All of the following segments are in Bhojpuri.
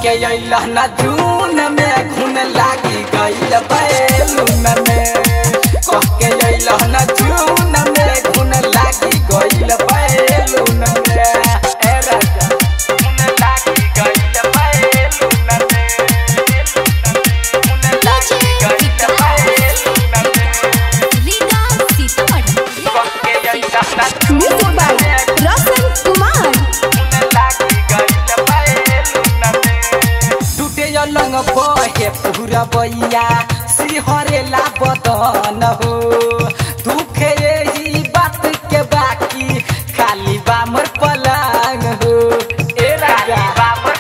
के अइला ना जून में घुन लागी गइल बैलून में कह के अइला ना जून में घुन लागी गइल बैलून में ए राजा घुन लागी गइल बैलून में घुन लागी गइल बैलून में रीगा सीतामढ़ी कह के अइला ना म्यूजिक जून बाय में रोशन कुमार टूटे लंग बहे पूरा बैया सिहरेला बदन हो दुखे यही बात के बाकी खाली बामर पलंग हो ए राजा बामर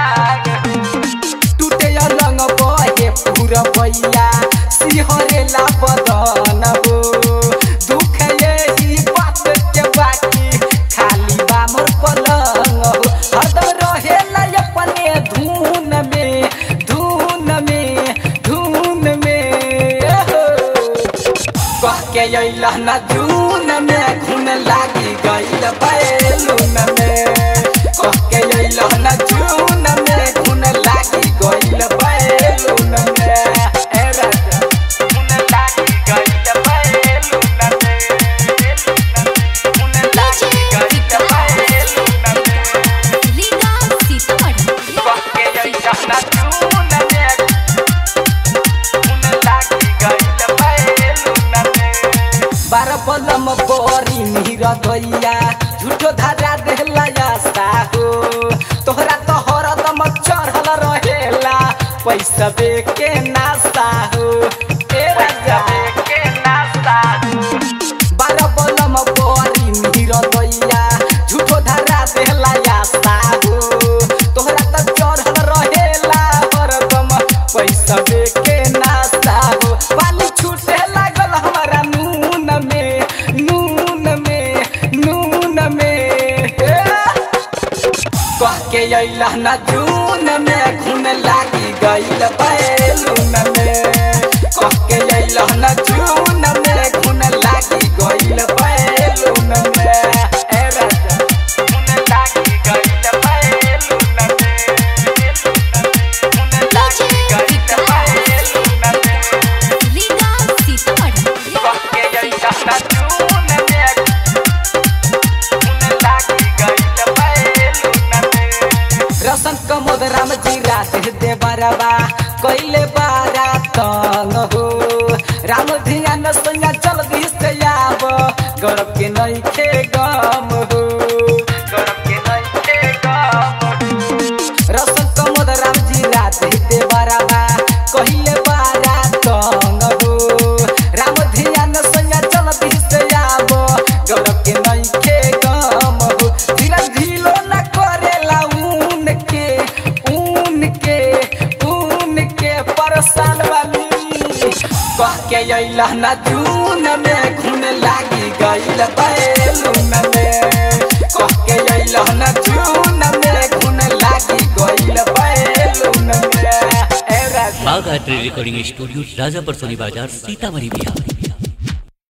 पलंग टूटे लंग बहे पूरा बैया सिहरेला बदन हो दुख यही बात के बाकी खाली बामर पलंग हो हरदम रहेला अपने धुन में धुन में धुन में हो। कह के अइला ना जून में घुन लागी गइल बैलून में कह के अइला ना जून में घुन लागी गइल बैलून में ए राजा घुन लागी गइल बैलून में घुन लागी गइल बैलून में रीगा सीतामढ़ी कह के अइला ना जून में घुन लागी गइल बैलून में बार बलम बोरी नीर दैया झूठो धारा देहला आस्था हो तोहरा तो हरदम चढ़ल रहेला पैसा बे के नास्ता हो ए राजा के नास्ता हो बार बलम बोरी नीर दैया झूठो धारा देहला आस्था हो तोहरा तो चढ़ल रहेला हरदम पैसा बे के नास्ता हो पानी छूटे लागल हमारा नून में नून में नून में हे। कह के अइला ना जून में घुन लागी गइल बैलून में कह के अइला ना जून में घुन लागी गइल बैलून में ए राजा घुन लागी गइल बैलून में घुन लागी गइल बैलून में रीगा सीतामढ़ी कह के अइला ना जून में घुन लागी गइल बैलून में रसन कमोद राम जी राधे दे बरबा कैले बारा तंग हो राम धियान सैया जल्दी से आब गौरव के नहीं खे गम हो गौरव के नहीं खे गम हो रसन कमोद राम जी राधे दे बरबा कैले बारा तंग हो राम धियान सैया जल्दी से आब गौरव के नहीं खे गम हो धीरज ढीलो न करेला ऊन के ऊन के ऊन के परसान वाली कह के अइला ना जून में घुन लागी गइल बैलून में कह के अइला ना जून में घुन लागी गइल बैलून में ए राजा Bagh art recording studio Rajapar Soni Bazar Sitamarhi Bihar